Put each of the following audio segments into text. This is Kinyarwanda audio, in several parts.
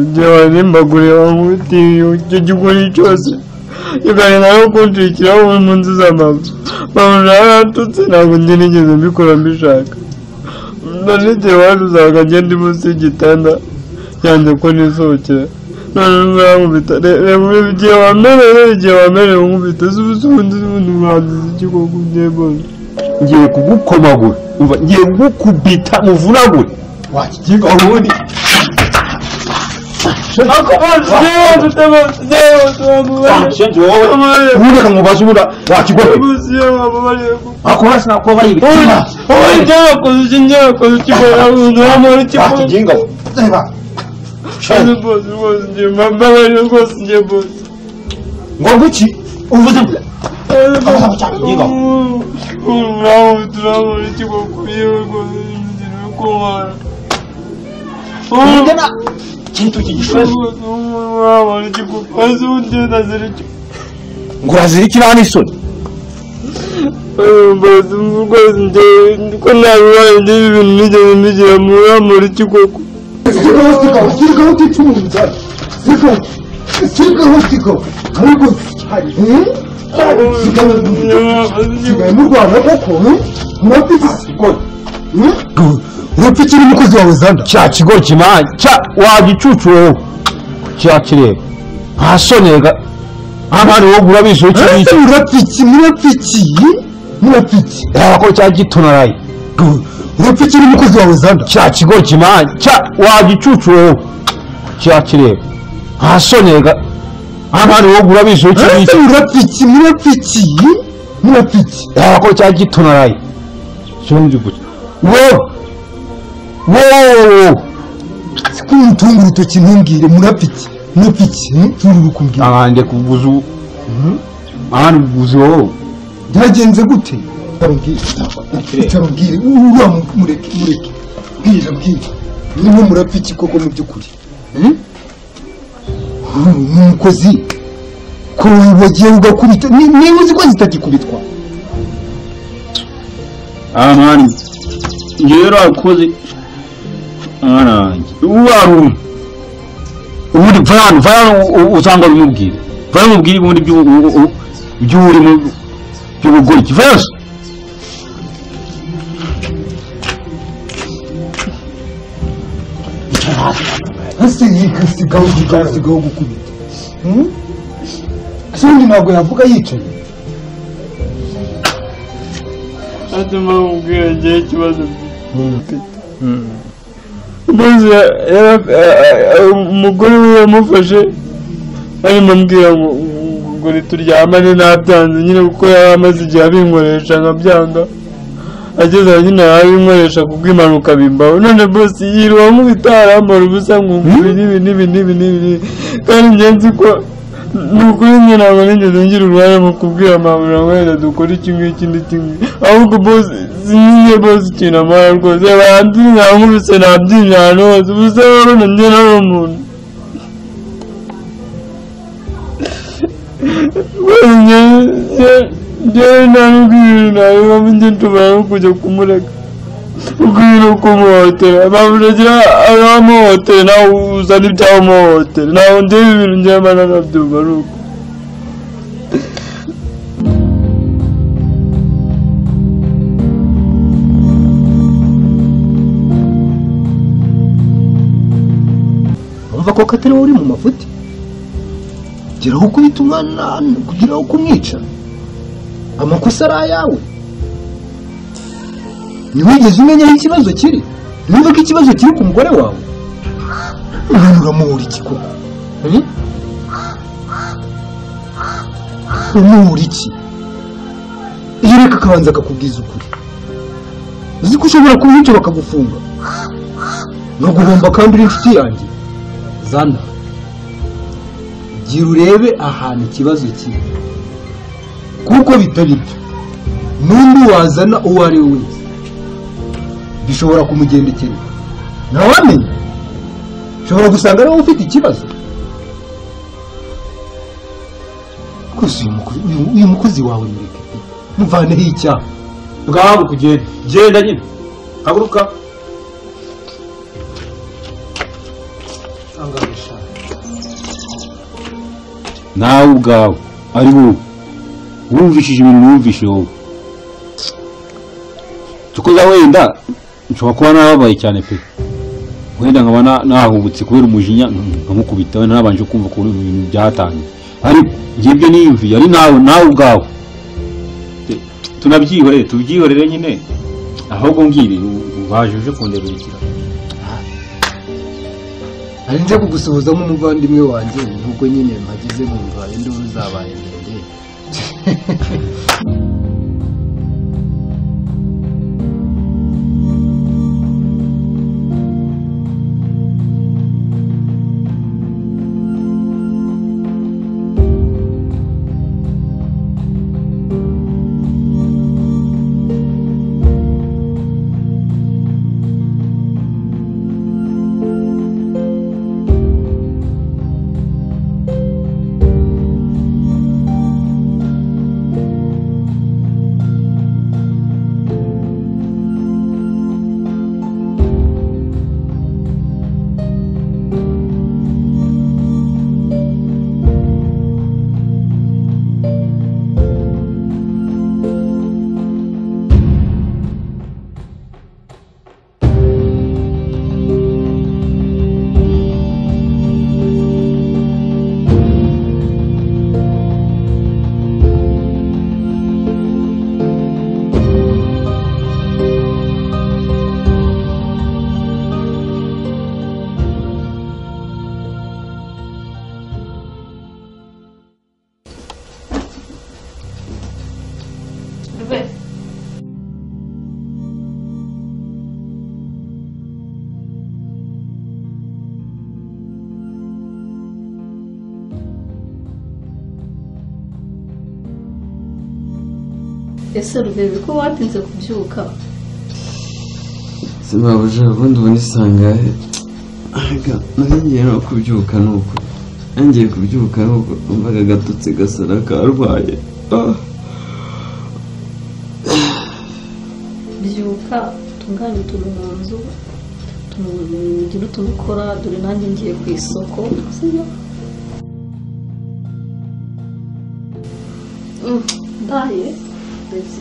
njyewe nimbagure bankubitiye icyo gikoni cyose kigahita no kuncikiraho mu nzu z'amazu babona yaratutse ntabwo njye nigeze mbikora mbishaka nanigera iwacu usanga ngenda munsi y'igitanda yanze ko nisohokera none nubwo yankubita reba igihe wamereye igihe wamereye unkubita si ubusundi n'ubundi buhanzi ikigo kugiye mbona ngiye kugukomagura umva ngiye kugukubita muvunagure wakigiga ubundi ako bose njyewe dufite bose njyewe bose bamubariye shenje wowe ubundi kamubaza ubura wakigorora bose yewe bamubariye akora sinakuba Ой, yibitira ой, дякую, дуже дякую, типа, я вдома, типа, wakiginga reba не буду, господи, мама, не господи, буду. ngo guki uvuze ngo Мама, травма, типа, курила, господи, кулара. ugana kintu kigishoje Мама, типа, позвони на зритель. ngo urazirikira hano isoni Rwose njye ko nabibaye n'ibi bintu nigeze mbigira muri iki koko Стига, стига, стига, ти чумца. Стига, стига, стига. 아이고, 잘. 응? 지금 누구 안 하고 코? 뭐 뜻이 있고? 응? 왜 삐치는 묶어서 하고 산다? cya kigo kimana cya wagicucu wowe cya kireba nta soni ga hano hari wowe ugura bisohokeye 에이, iki 무라피치, 무라피치. 무라피치. reba ko cya gitonaraye 왜 삐치는 묶어서 하고 산다? cya kigo kimana cya wagicucu wowe cya kireba nta soni ga hano hari wowe ugura bisohokeye 에이, iki 무라피치, 무라피치. 무라피치. reba ko cya gitonaraye sonzi gusa wowe wowe 스쿠는 우rutoki ntumbwire murapici murapici nturi kumbwira ahandi kuguza ubu ahandi kuguza wowe byagenze gute utarubwire utarubwire uriya mureke mureke bwira bwira niwe murapici koko mu by'ukuri Hmm? Uru ni umukozi ko wagiye ugakubita ni- niba uzi ko zitagikubitwa aha mani njyewe rero wakoze mwana wanjye ubu warumwe ubundi pfa hano pfa hano u- usanga bimubwira pfa bimubwira ubundi by'u- u- u- by'uri mu by'ubugoryi pfa yose ese yikasigaho yikasigaho gukubita Hmm? kandi ntabwo yavuga yicaye atuma mubwira igihe ikibazo mfite umugore we yamufashe arimo ambwira ngo ngo rituryamane ntabyanze nyine kuko yari amaze igihe abinkoresha nkabyanga ageze aho nyine yarabinkoresha kubw'impanuka bimbaho none bose yirirwa nkubita arambara ubusa nkumva ibi n'ibi n'ibi n'ibi n'ibi n'ibi. kandi njye nzi ko ni ukuri njye ntabwo nigeze ngira uruhare mu kubwira amabura ngo wenda dukore iki ngiki n'iki ngiki ahubwo bose sinyiye bose ikintu amara rwose bandi nkankubise nabyinjira ahantu hose ubusa rero na njye nari umuntu njyewe nta n'ubwirinzi ntabwo njye nshobora no kujya kumureka ubwirinzi kumuhotera bamurekera abamuhotera nawe uzana ibyamuhotera ntabwo ndeba ibintu njyewe mba nanabyumva ari uko urumva ko katari wowe uri mu mafuti geraho ukubita umwana kugeraho kumwica amakosa ari ayawe ntiwigeze umenya aho ikibazo kiri niba ko ikibazo kiri ku mugore wawe uranyura uramuhura iki koko hmm? uramuhura iki iyo ureka akabanza akakubwiza ukuri uzi ko ushobora kuba icyo bakagufunga ntuguhomba kandi uri inshuti yanjye zana gira urebe ahantu ikibazo kiri kuko bitari byo n'undi wazana uwo ari we wese bishobora kumugendekera ntawamenya ushobora gusanga ari wowe ufite ikibazo rwose uyu mukozi- uyu- uyu mukozi wawe mureke pe muvaneho icyaha ngaho kugenda genda nyine haguruka angahe nawe ubwawe ari wowe wumvishije ibintu wumvishe wowe tukuza wenda nshobora kuba narababaye cyane pe wenda nkaba na- nahubutse kubera umujinya nkamukubita wenda nabanje kumva ukuntu ibintu byatangiye ariko njye ibyo niyumviye ari nawe nawe ubwawe Tu- tunabyihorere tubyihorere nyine ahubwo ngiri baje uje kundeberekera hari nze kugusuhuzamo umuvandimwe wanjye nk'uko nyine mpageze nkumva induru zabaye ndende ese rubebe ko watinze kubyuka sibabuja ubundi ubundi isangahe aga nanjye no kubyuka ni uko nangiye kubyuka ni uko numvaga agatotsi gasara karwaye Ah, byuka tunganye utuntu mu nzu tugire utuntu ukora dore nanjye ngiye ku isoko sibyo Mm, ndaye ndetse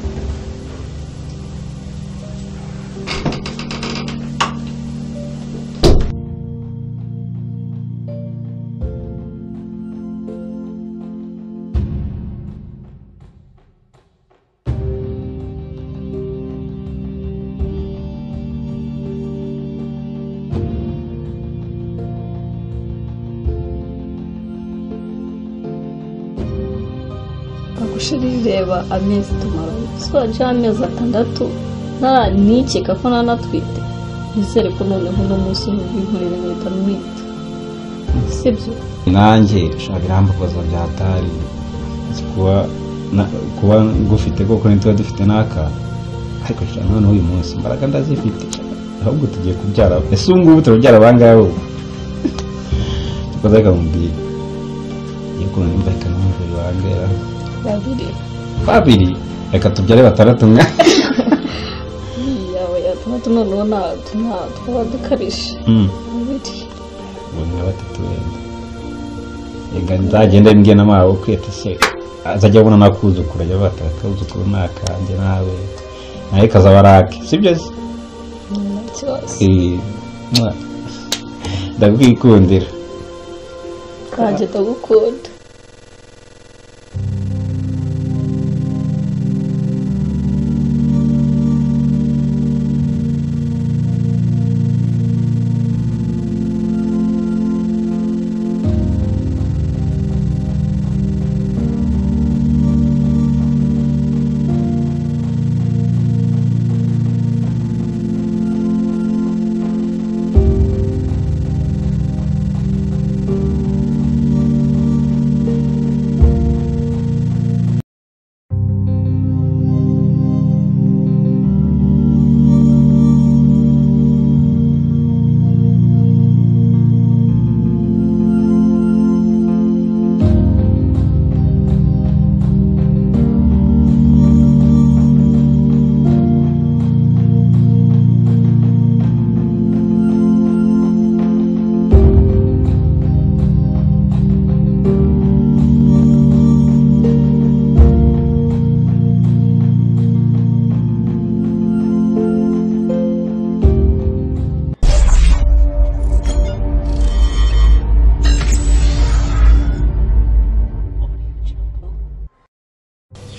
agushira ireba amezi tumaranye twaje amezi atandatu ntara nikeka ko nanatwite nizere ko noneho uno munsi nubwo inkorera nkahita mwita sibyo nanjye ushaka irambabaza byatari kuba na- kuba ngufite koko ntituba dufite n'aka ariko shaka noneho uyu munsi imbaraga ndazifite ahubwo tugiye kubyara ese ubu ngubu turabyara abangahe ubu tukoze akamubwira iyo ukuntu nimba reka numva bibangera babiri babiri reka tubyare batandatu mwa yawe atandatu noneho nta- nta- twaba dukarije Mm, babiri ubu ni nka batatu wenda reka nzagenda mbwiye n'amawe kwiyata se azajya abona nakuzukuru ajya batara akuzukuru ni akanjye nawe nawe kazaba ari ake sibyo se nta kibazo Eh, mwa. ndakwikundira kanjye ndagukunda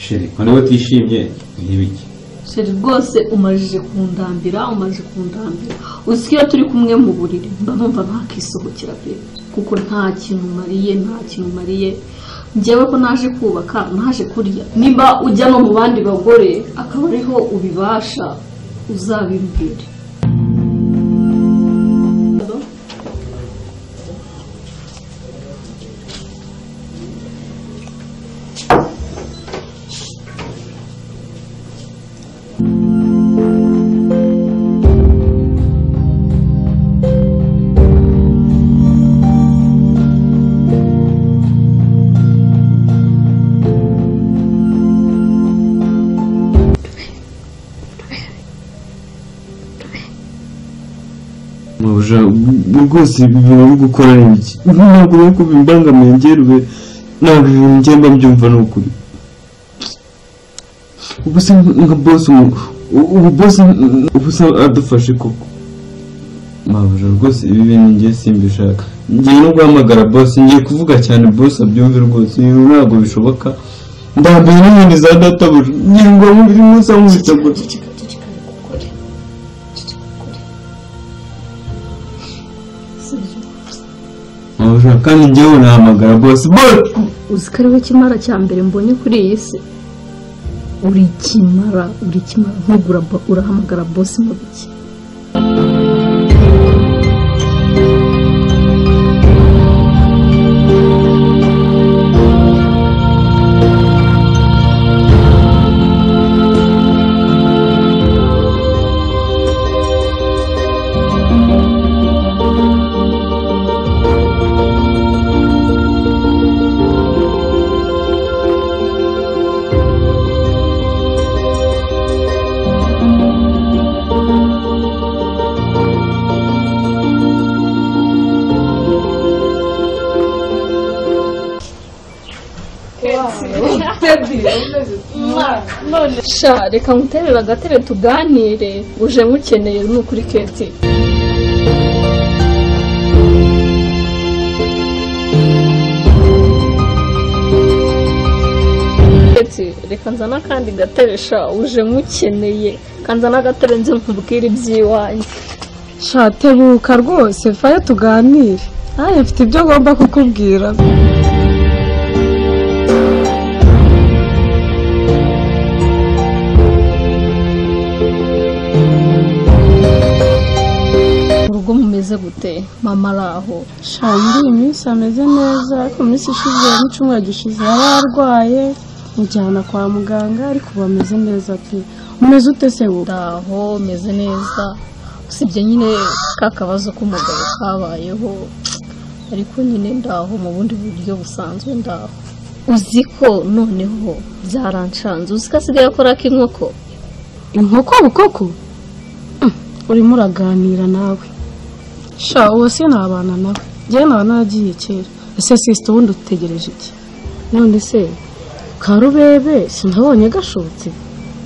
sheri kandi we utishimye ntibiki sheri rwose umajije kundambira umajije kundambira uzi ko iyo turi kumwe mu buriri mba numva ntakisohokera pe kuko nta kintu umariye nta kintu umariye njyewe ko naje kubaka naje kurya niba ujya no mu bandi bagore akaba ariho ubibasha uzabimbwire Mabuja, rwose ibi bintu uri gukora ni iki ntabwo bari kubimbangamiye ngerwe ntabwo ibintu ngenda mbyumva ni ukuri ubu se nka bosi ubu bosi ubu se adufashe koko mabuja rwose ibi bintu ngiye simbishaka ngiye no guhamagara bosi ngiye kuvuga cyane bosi abyumve rwose ibi ntabwo bishoboka ndambaye n'inkoni za databuja ngiye ngo buri munsi amwita gusa ceceka ceceka reka ukore ceceka ukore Sergio, mabuja kandi ngewe nahamagara bosi bosi uzi ko ariwe kimara cya mbere mbonye kuri iyi si uri kimara uri kimara ntabwo uraba- urahamagara bosi mu biki sha reka nkuterere agatebe tuganire uje mukeneye ni ukuri keti Keti, reka nzane akandi gatebe sha uje mukeneye kanzana agatebe nze nkubwire iby'iwanjye sha tebuka rwose vayo tuganire nanjye mfite ibyo ngomba kukubwira urugo mumeze gute mama araho sha muri iyi minsi ameze neza ariko mu minsi ishize n'icyumweru gishize yari arwaye mujyana kwa muganga ariko ubu ameze neza pe umeze ute se wowe ndaho meze neza usibye nyine ka kabazo k'umugabo kabayeho ariko nyine ndaho mu bundi buryo busanzwe ndaho uzi ko noneho byaranshanze uzi ko asigaye akora k'inkoko inkoko bukoko Mm, urimo uraganira nawe sha uwo si nabana nawe njyewe naba naragiye kera ese sisita ubundi utegereje iki none se karubebe sinabonye gashotse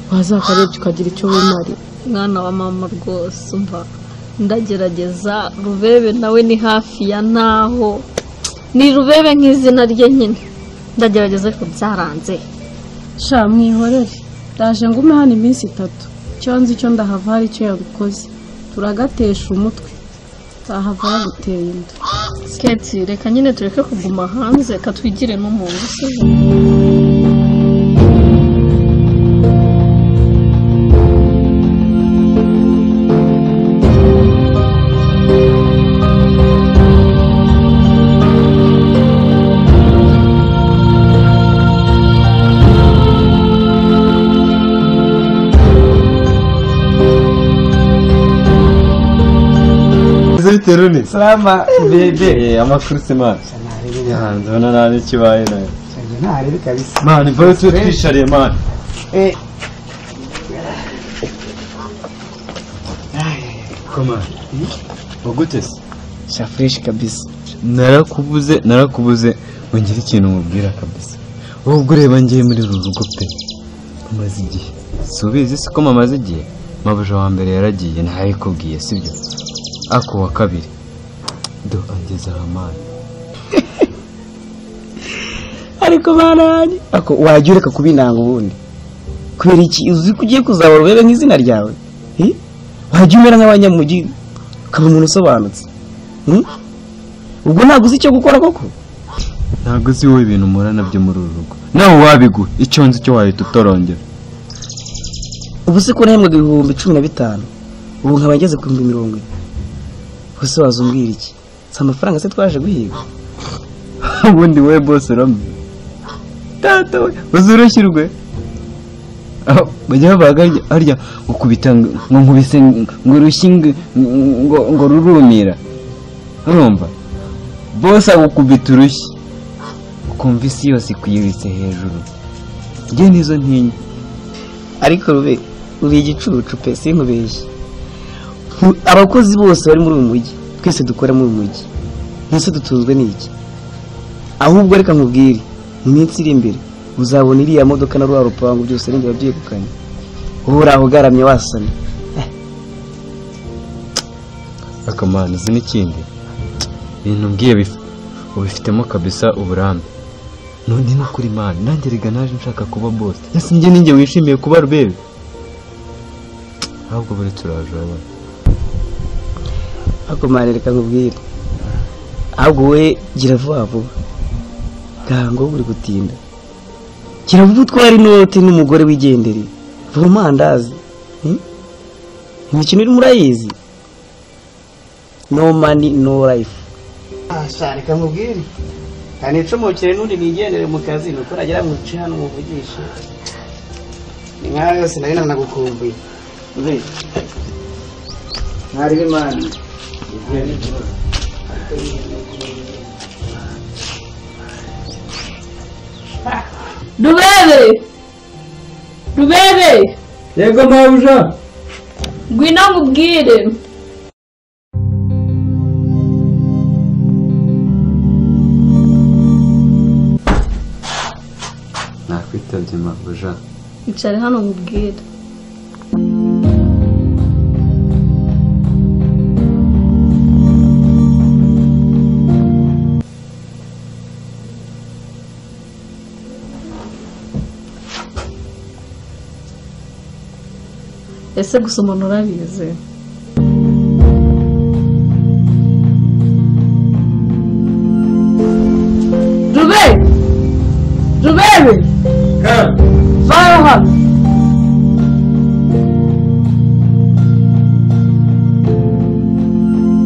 wazakarebye ukagira icyo wimarira mwana wa mama rwose umva ndagerageza rubebe nawe ni hafi ya naho ni rubebe nk'izina rye nyine ndagerageza ariko byaranze sha mwihorere ndaje ngume hano iminsi itatu icyo nzi icyo ndahava hari icyo yagukoze turagatesha umutwe ndahava yaguteye inda skate reka nyine tureke kuguma hanze katwigire n'umuntu sibyo terone Salama bebe amakuru se mani hanze ubona nabi kibaye nayo ntarebe kabisa mani vayo tube twishariye mani komani wagute se sha fresh kabisa narakubuze narakubuze wongera ikintu mubwira kabisa wowe ubwo ureba ngiye muri uru rugo pe umaze igihe si ubizi si ko mamaze igihe mabuja wa mbere yaragiye ntabikubwiye sibyo ako wa kabiri do angeza ramani ariko bananjye ako wajya ureka kubinanga ubundi kubera iki uzi ko ugiye kuzabura urebe nk'izina ryawe Eh? wajya umera nk'abanyamugi ukaba umuntu usobanutse Hmm? ubwo ntabwo uzi icyo gukora koko ntabwo uzi wowe ibintu umura nabyo muri uru rugo nawe wabigura icyo nzi cyo wahita utorongera ubu se ko nahembwaga ibihumbi cumi na bitanu ubu nkaba ngeze ku bihumbi mirongo ine ubuse wazumbwira iki si amafaranga se twaje guhiga ubundi wowe bose uramye tata we uzi urashyirwe aho bajya babaga harya- harya ukubita ngo ngo nkubise ngo rushyi ngo- ngo ngo rurumira urumva bose agukubita urushyi ukumva isi yose ikwiyiritse hejuru njye nizo ntinya ariko rube uri igicucu pe sinkubeshye Mu- abakozi bose bari muri uyu mujyi twese dukora muri uyu mujyi mwese dutunzwe n'iki ahubwo reka nkubwire mu minsi iri imbere uzabona iriya modoka na rwa rupangu byose ari njye wabyegukanye wowe uraho ugaramye wasamye akamana uzi n'ikindi ibintu mbwiye bif- ubifitemo kabisa uburambe none ni ukuri mana nanjye rega naje nshaka kuba bose ese njye ninjye wishimiye kuba rubebe ahubwo buri turaje urabona akumana reka nkubwire ahubwo wowe gira vuba vuba ntabwo uri gutinda gira vuba utware inote n'umugore wigendere vuba amandazi hmm? imikino irimo urayizi no mani no life reka nkubwire nta nicomokere n'undi nigendere mu kazi ni uko nagera mu nce hano muvugishe ni nk'aho yose nayo nanagukumbuye ntari b'imana rubebe rubebe yego mabuja ngwino nkubwire nakwitabye mabuja icara hano nkubwire ese gusa umuntu urabizi rube rubebe vayo hano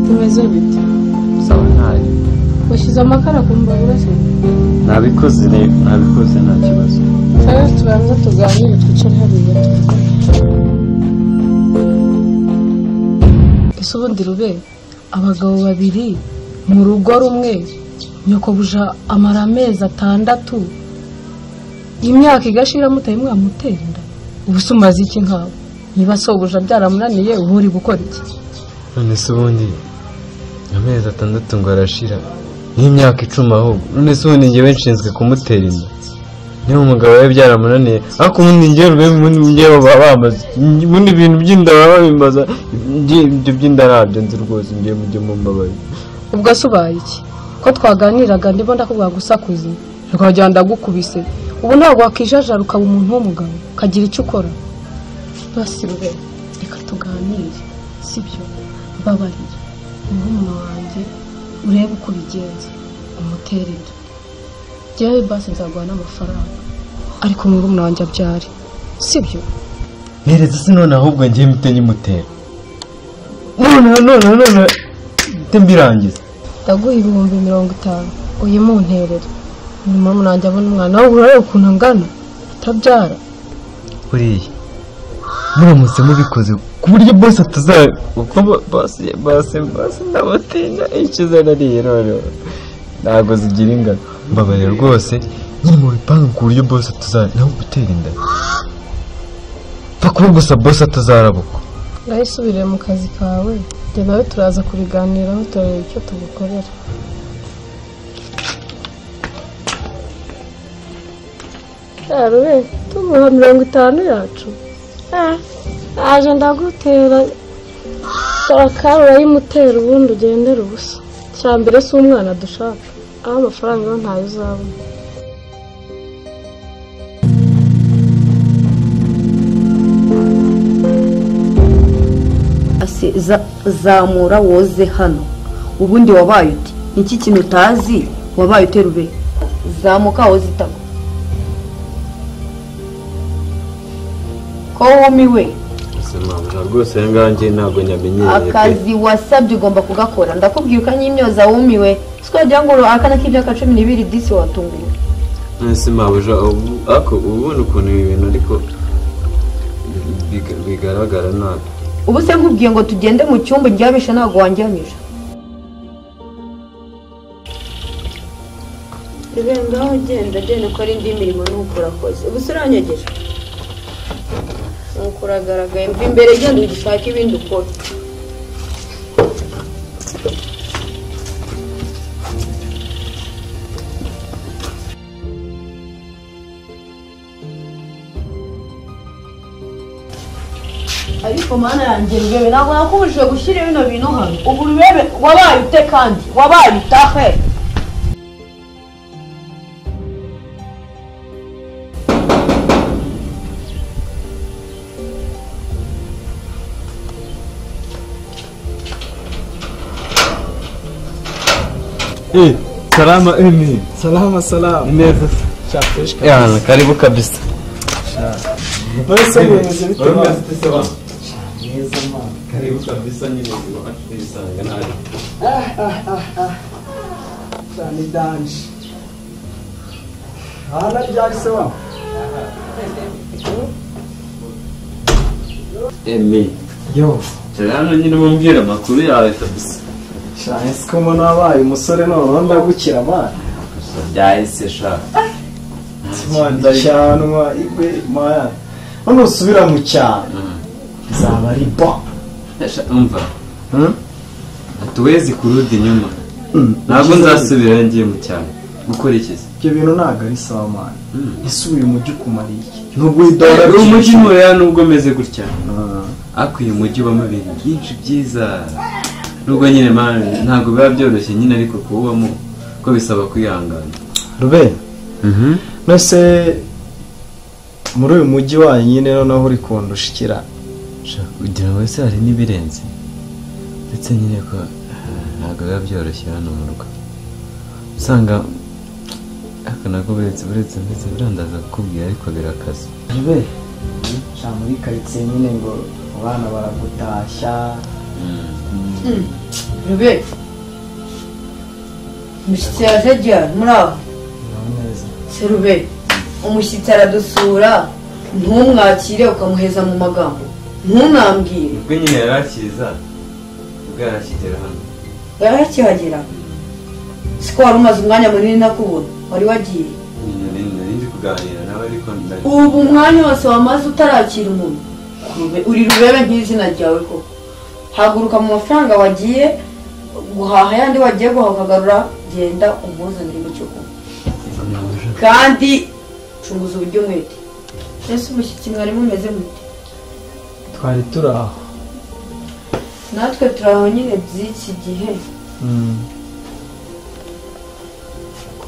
tumeze bite sawa ntayo washyize amakara ku mbabura se nabikoze rero nabikoze nta kibazo rero tubanza tuganire twicare hariya tuvugane. ese ubundi rube abagabo babiri mu rugo rumwe nyokobuja amara amezi atandatu imyaka igashira mutari mwamutera inda ubu se umaze iki nkawe niba sobuja byaramunaniye uba uri gukora iki none se ubundi amezi atandatu ngo arashira n'imyaka icumi ahubwo none se ubundi njyewe nshinzwe kumutera inda niba umugabo we byaramunaniye ariko ubundi njyewe rwe ubundi njyewe baba bamaze ubundi ibintu by'inda baba babimbaza ibyo- ibyo by'inda ntabyo nzi rwose njyewe mujye mumbabarira ubwo se ubaye iki ko twaganiraga ndimo ndakubwira gusakuza rwajya ndagukubise ubu ntabwo wakijajara ukaba umuntu w'umugabo ukagira icyo ukora basirure reka tuganire sibyo mbabarira murumuna wanjye urebe uko ubigenza umutere inda njyewe basi nzaguha n'amafaranga ariko murumuna wanjye abyare sibyo mpereza se none ahubwo njyewe mpite nyimutera none none none mpite mbirangiza ndaguha ibihumbi mirongo itanu uyimunterera nyuma munanjye abona umwana we urareba ukuntu angana atabyara buriya muramutse mubikoze ku buryo bose ataza kuko bo- bose bose bose ndabatinya icyo izana ariye noneho ntabwo zigira ingano mbabarira rwose nyine mu bipangu ku buryo bose atazara nawe gutera inda pfa kuba gusa bose atazarabukwa urayisubirire mu kazi kawe njye nawe turaza kubiganiraho turareba icyo tugukorera yarube tumuha mirongo itanu yacu Eh, aje ndagutera akari urayimutera ubundi ugendera ubusa cya mbere si umwana dushaka aho amafaranga yo ntayo uzabona ati "Za- zamura woze hano ubundi wabaye uti niki kintu utazi wabaye utera ube zamuka woze itako ko wumiwe mabuja rwose aya ngaya njye ntabwo nyamenyereye pe akazi wasabye ugomba kugakora ndakubwira ukanyimyoza wumiwe sikogira ngo akana k'ibyaka cumi n'ibiri disi watunguwe ese mabuja ubu ariko ubona ukuntu ibi bintu ariko biga- bigaragara nabi ubu se nkubwiye ngo tugende mu cyumba ryabishe ntabwo wanjyanyije ibenda aho ugenda agenda ukora indi mirimo nuko urakoze ubu se uranyegeje nuko uragaragaye mva imbere genda ugishaka ibindi ukora ariko mana yanjye rubebe ntabwo nakubujije gushyira bino bintu hano ubu rubebe wabaye ute kandi wabaye utahe Eh, salama eni salama salama neza cyafureshwa yana karibu kabisa mbese bimeze bite Urumva mama? zifite salama neza mama karibu kabisa nyine iwacu tuyisanga nabi cyane danje hana ryari se mama emi yo cyane nyine mumbwira amakuru yawe kabisa cyane siko mbona wabaye umusore noneho ndagukira mwana byahise sha mwana cyanwa igwe mwana none usubira mu cyaro bizaba ari bo Sha, umva hatuwezi kurudi nyuma ntabwo nzasubira ngiye mu cyaro gukurikiza ibyo bintu ntabwo ari sawa mwana Mm. ese uyu mujyi ukumariye iki nubwo idora Eh, uyu mujyi ntureya nubwo umeze gutya Ah. ariko uyu mujyi ubamo ibintu byinshi byiza nubwo nyine man ntabwo biba byoroshye nyine ariko kuwubamo ko bisaba kwihangana rubeni nose muri uyu mujyi wanyu nyine noneho uri kundusha ikirana Sha, ugira ngo ese hari n'ibirenze ndetse nyine ko eh, ntabwo biba byoroshye hano mu rugo usanga ariko nako buretse buretse ndetse birandaza kukubwira ariko birakaze rubeni nta muri karitsiye nyine ngo abana baragutashya rube imishyitsi yaje gihari muri aho bibaho neza serube umushyitsi aradusura ntumwakire ukamuheza mu magambo ntunambwire ubwo nyine yari akiza ubwo yari akigera hano yarakihagera siko wari umaze umwanya munini nakubona wari wagiye nyine nari- nari ndi kuganira nawe ariko ndari ubu umwanya wose wamaze utarakira umuntu Rube- uri rubebe nk'izina ryawe koko haguruka mu mafaranga wagiye guhaha ayandi wagiye guhaha ukagarura genda umuzanire mu cyo kunywa kandi cunguza uburyo mwete ese umushyitsi mwari mumeze mute twari turi aho natwe turi aho nyine by'iki gihe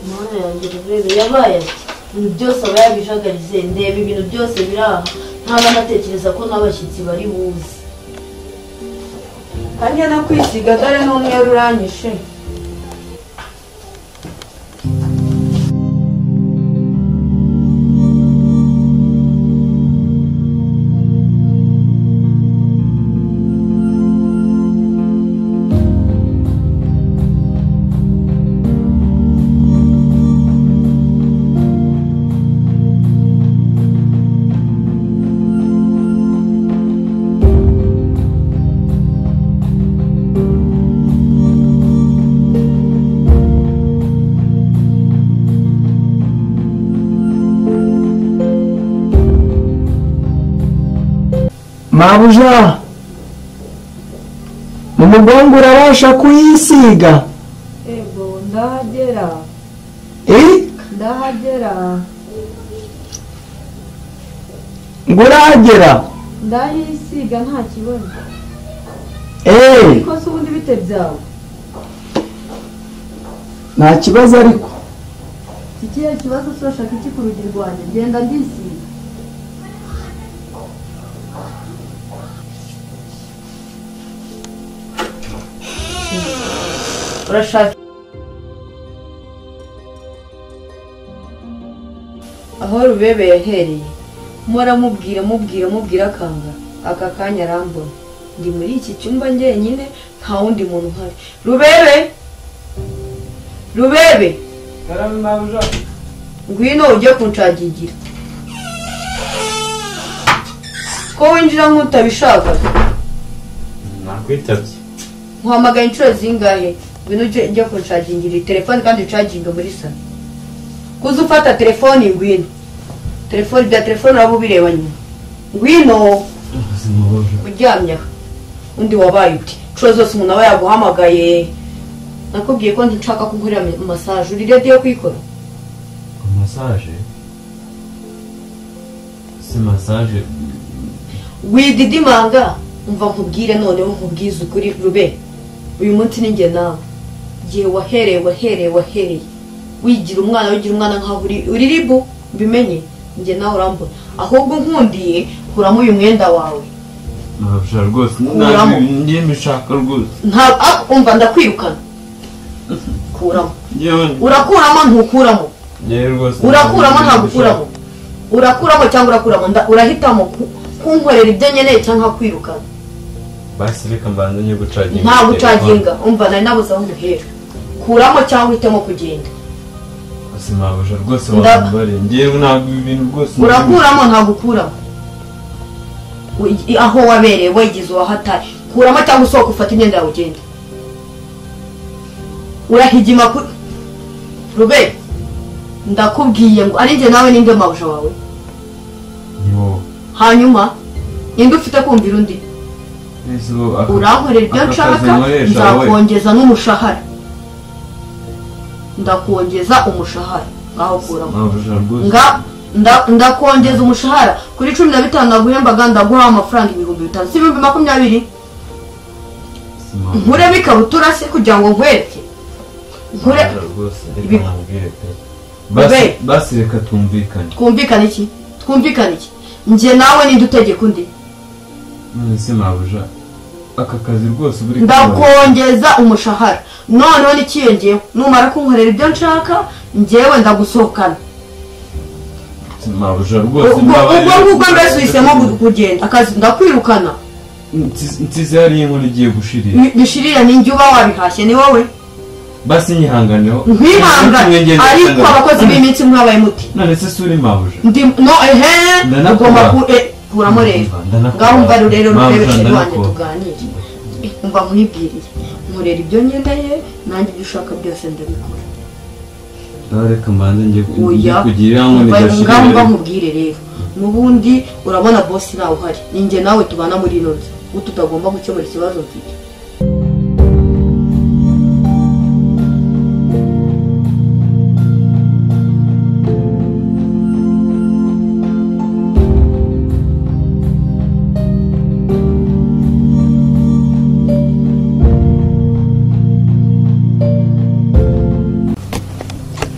mana yanjye rubebe yabaye ati ibintu byose aba yabijagarize ndeba ibintu byose biri aha ntaba natekereza ko n'abashyitsi bari buze hanyuma no kwisiga dore n'umweru uranyishe mabuja mu mugongo urabasha kuyisiga yego ndahagera eh ndahagera ngo uragera ndahisiga nta kibazo eh ariko se ubundi bite byawe nta kibazo ariko ikihe kibazo turashaka iki ku rugi rwanjye genda ndisiga urashaka aho rubebe yahereye mpora mubwira mubwira mubwira akanga aka kanya arambona ndi muri iki cyumba njyenyine nta wundi muntu uhari rubebe rubebe ngwino ujye kunshagigira ko winjira nk'utabishaka nakwitabye nkuhamagaye inshuro zingahe ngwino ujye ujye kunshagingira telefone kandi ucaginge muri salo kuza ufata telefone ngwino telefone bya telefone uraba ubireba nyuma ngwino ubuzima bubi uryamye aha undi wabaye uti inshuro zose umuntu aba yaguhamagaye nakubwiye ko nshaka kugukorera masaje uri radiyo kuyikora masaje si masaje wididimanga umva nkubwire noneho nkubwize ukuri rube uyu munsi ni njye nawe igihe wahereye wahereye wahereye wigira umwana wigira umwana nkaho uri uri ribu mbimenye njye nawe urambona ahubwo nkundiye kuramo uyu mwenda wawe nabasha rwose Kuramo. njye mbishaka rwose nta ah, umva ndakwirukana kuramo njyewe urakuramo ntukuramo njyewe rwose urakuramo ntabwo ukuramo urakuramo cyangwa urakuramo nda- urahitamo ku- kunkorera ibyo nkeneye cyangwa kwirukana basi reka mbanze njye gucaginga nta gucaginga umva nari nabuze aho umuhera kuramo cyangwa uhitemo kugenda basi nabasha rwose Nda- wambare njyewe ntabwo ibi bintu rwose urakuramo ntabwo ukuramo Wi- aho wabereye wegize uwahatari kuramo cyangwa usohoka ufata imyenda yawe ugenda urahigima ku rube ndakubwiye ngo ari njye nawe ninde mawuja wawe Yo, hanyuma ninde ufite kumvira undi ese ubu aka- urankorera ibyo aka kazi nkoresha nshaka wowe. nzakongeza n'umushahara ndakongeza umushahara ngaho kuramo Nabasha rwose nga nda- ndakongeza umushahara kuri cumi na bitanu naguhembaga ndaguha amafaranga ibihumbi bitanu si ibihumbi makumyabiri Sinabasha- nkuremo ikabutura se kugira ngo nkwereke nkure Nabasha rwose reka Ibi- nkubwire pe basi Be. basi reka tumvikane twumvikane iki twumvikane iki njye nawe ninde utegeka undi none se nabasha aka kazi rwose buri ndakongeza umushahara noneho n'ikiyongeyeho numara kunkorera ibyo nshaka njyewe ndagusohokana nabasha rwose ubwo ubwo ngubwo mbese uhisemo gu- kugenda akazi ndakwirukana nsize hariya inkono igiye gushirira Ni- bishirira ninjye uba wabihashye ni wowe basi nyihanganeho nkwihangane ariko abakozi b'iminsi mwabaye muti none se suri mabuje ndi no ehe Ndanakubaha. ugomba ku eh, kuramo rero Ndanakubaha. ngaho umva rero Mpamvu rurebe sheri wanjye ndanakubaha. tuganire Eh, umva nkwibwiriye nkorera ibyo nkeneye nanjye ibyo ushaka byose ndabikora reka mbanze njye oya kugira ngo umva ngaho nigashirire mba nkubwire rero n'ubundi urabona bosi ntawe uhari ni njye nawe tubana muri ino nzu ubu tutagomba gukemura ikibazo mfite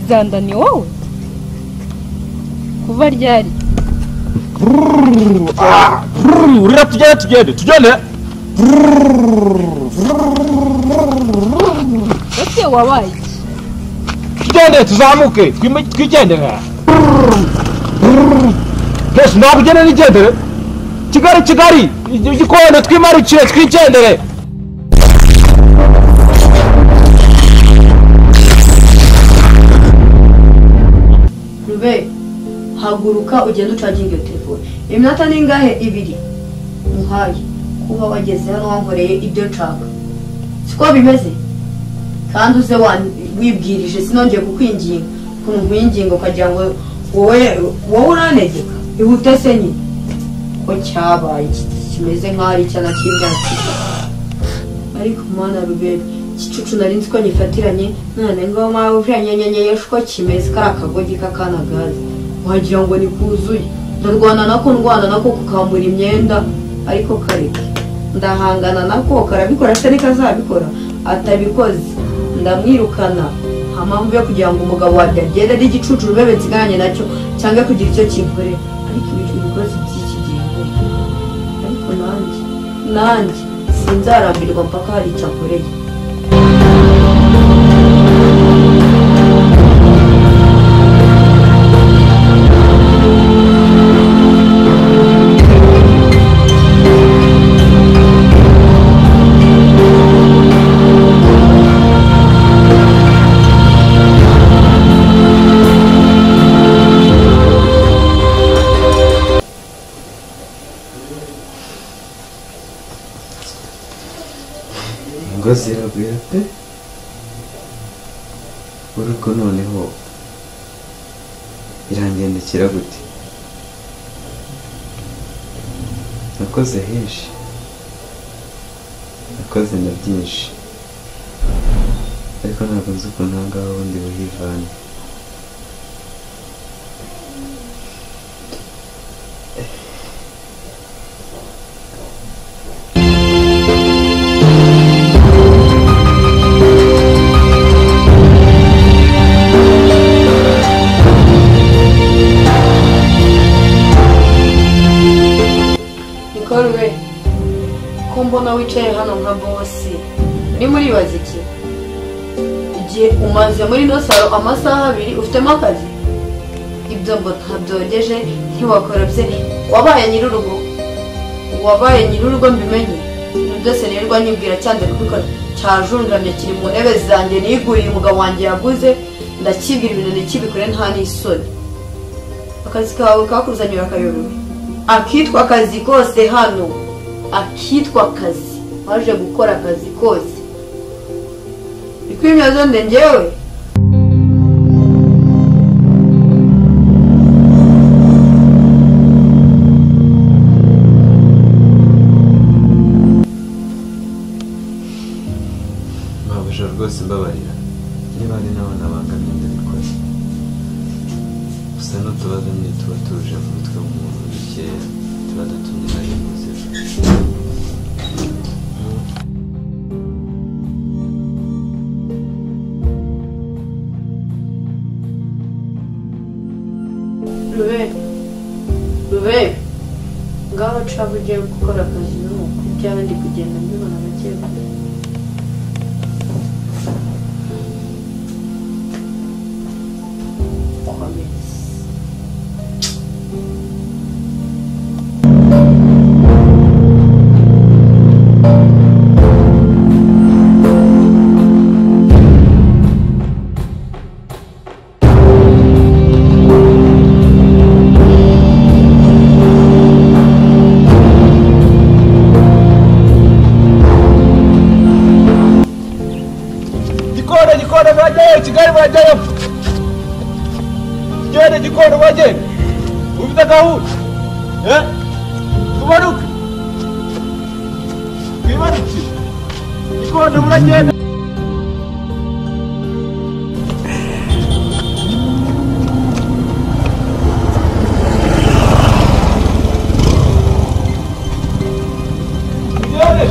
zanda ni wowe kuva ryari urira tugende tugende tugende ese wabaye iki? tugende tuzamuke twime- twigendere byose ndabugene nigendere kigali kigali igikona twimarukire twigendere rube haguruka ugende ucaginge iyo telefone iminota ni ingahe ibiri muhaye kuba wageze hano wankoreye ibyo nshaka siko bimeze kandi uze wan- wibwirije sinongeye kukwinginga kunkwinginga ukagira ngo wowe wowe urantegeka ihute se nyine ko cyabaye iki kimeze nk'aho ari icyana cy'imyaka ariko mwana rubebe igicucu nari nzi ko nyifatiranye none ngo mawe ujanyenyenyeshe uko kimeze kariya kagogi k'akanagazi wagira ngo ni kuzuye ndarwana nako ndwana nako kukambura imyenda ariko kareke ndahangana nako karabikora se reka azabikora atabikoze ndamwirukana nta mpamvu yo kugira ngo umugabo wanjye agende ari igicucu rubebe nsigaranye nacyo cyangwa kugira icyo kivure ariko ibintu bikoze by'iki gihe ariko nanjye nanjye sinzarambirwa mpaka hari icyo akoreye rwose iragwira pe uriko noneho irangendekera gute nakoze henshi nakoze na byinshi ariko ntabwo nzi ukuntu aha ngaha ubundi buhivana nikore we ko mbona wicaye hano nka bosi muri muribaza iki igihe umaze muri ino saro amasaha abiri ufitemo akazi ibyo ngo ntabyogeje ntiwakora bye wabaye nyir'urugo wabaye nyir'urugo mbimenye ibintu byose nirirwa nyibwira cyane kubikora cyajunjamye kiri mu ntebe zanjye niguriye umugabo wanjye yaguze ndakibwira ibintu nikibikore nta n'isoni akazi kawe kakuzanira akayobewe akitwa akazi kose hano akitwa akazi waje gukora akazi kose ikwimyazo nde njyewe mabuja rwose mbabarira niba ari nawe nabangamiye ndabikoze gusa n'utubazo nyine tuba tuje mu mutwe w'umuntu dukeya tuba dutumye nari muzima rube rube ngaho caba ugiye gukora akazi nuko byaba ndi kugenda mbibona gake gake komeza gikore gikore bajyayo kigali bajyayo gikore gikore bajye ufite gahunda eh tubaruke twibaruke gikore muragenda Yeah.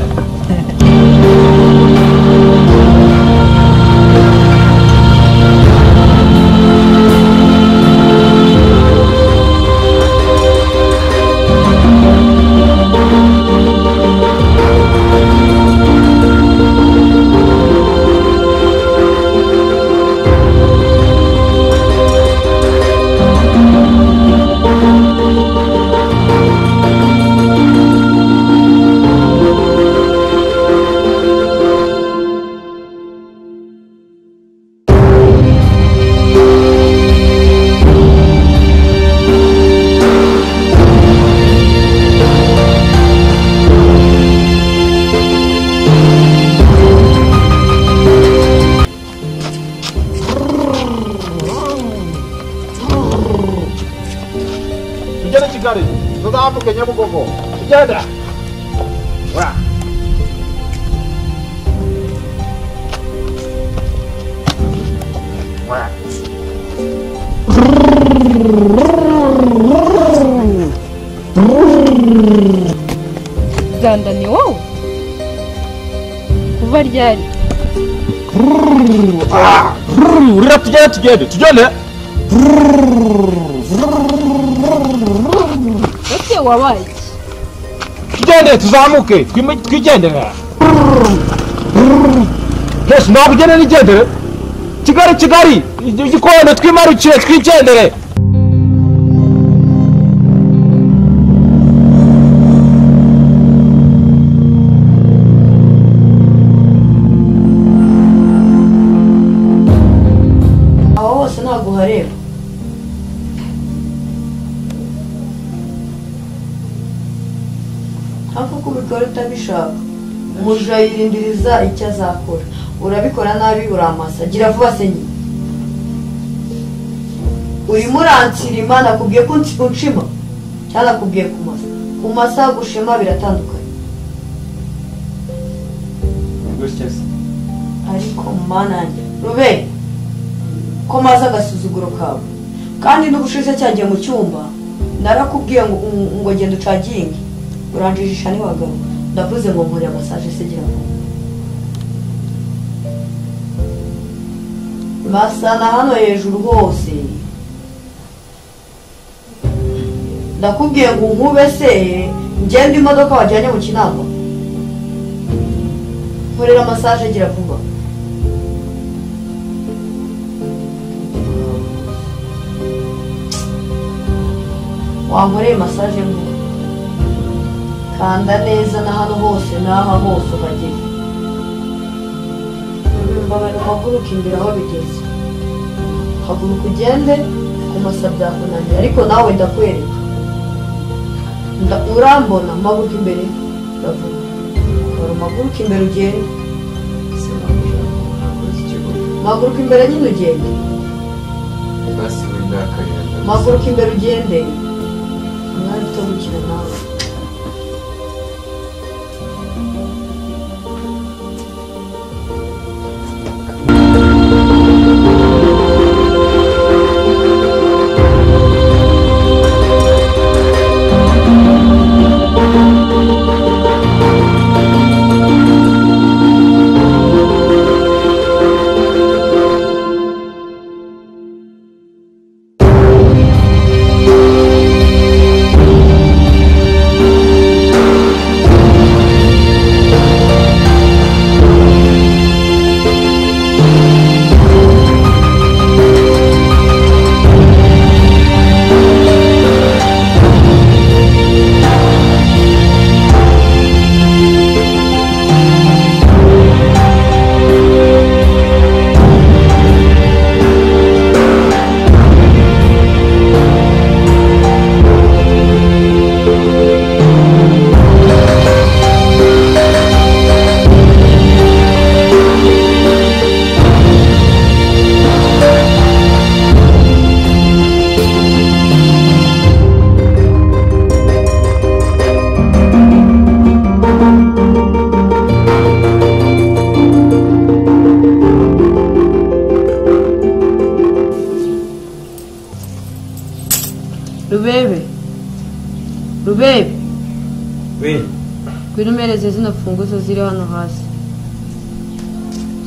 tujyane kigali tuzambuke nyabugogo tugenda ora ora zandaniye wowe kuva ryari urira tugende tugende tugende ese wabaye iki tugende tuzamuke twime- twigendera twese ntabugende nigendere kigali kigali igikona twimarukire twigendere aho hose ntabwo uhareba hafi ko ubikora utabishaka umujura yirindiriza icyo azakora urabikora nabi uramasa gira vuba se nyine urimo uransirima nakubwiye ko unsi- unshima cyangwa nakubwiye kumasa kumasa gushima biratandukanye gutya se ariko mana yanjye rube komaze agasuzuguro kawe kandi n'ubushize cyagiye mu cyumba narakubwiye ngo ngo- ngo genda ucaginge uranjijisha n'iwagabo ndavuze ngo nkore amasaje se gira ngo basana hano hejuru hose ndakubwiye ngo nkube se ngende imodoka wajyanye mu kinama nkorera masaje gira vuba wankoreye masaje ngo kanda neza na hano hose n'aha hose uhagere mbabara uhaguruka imbere aho bigeze haguruka ugende ku masa byakunaniye ariko nawe ndakwereka Nda- urambona mpaguruka imbere ndavuga kora umaguruka imbere ugende se wabura ntakoze ikigo maguruka imbere nyine ugende basi wenda akarira maguruka imbere ugende umwari uto gukina nawe rubebe rubebe we ngwino umereze zino funguzo ziri hano hasi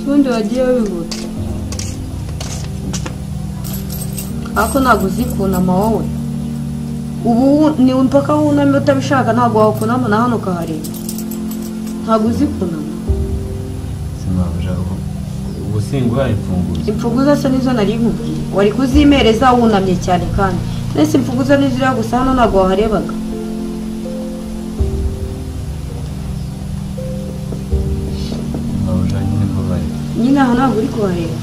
ubundi wagiye wihuta ariko ntabwo uzikunama wowe ubu wu- ni mpaka wunamye utabishaka ntabwo wakunama na hano ukahareba ntabwo uzikunama se wabura ubu singwa imfunguzo imfunguzo se nizo nari nkubwiye wari kuzimereza wunamye cyane kandi nese imfunguzo ni ziriya gusa hano ntabwo waharebaga wabura nyine mbabaye nyine aha ntabwo uri kuhareba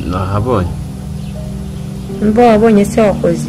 nahabonye mba wabonye se wakoze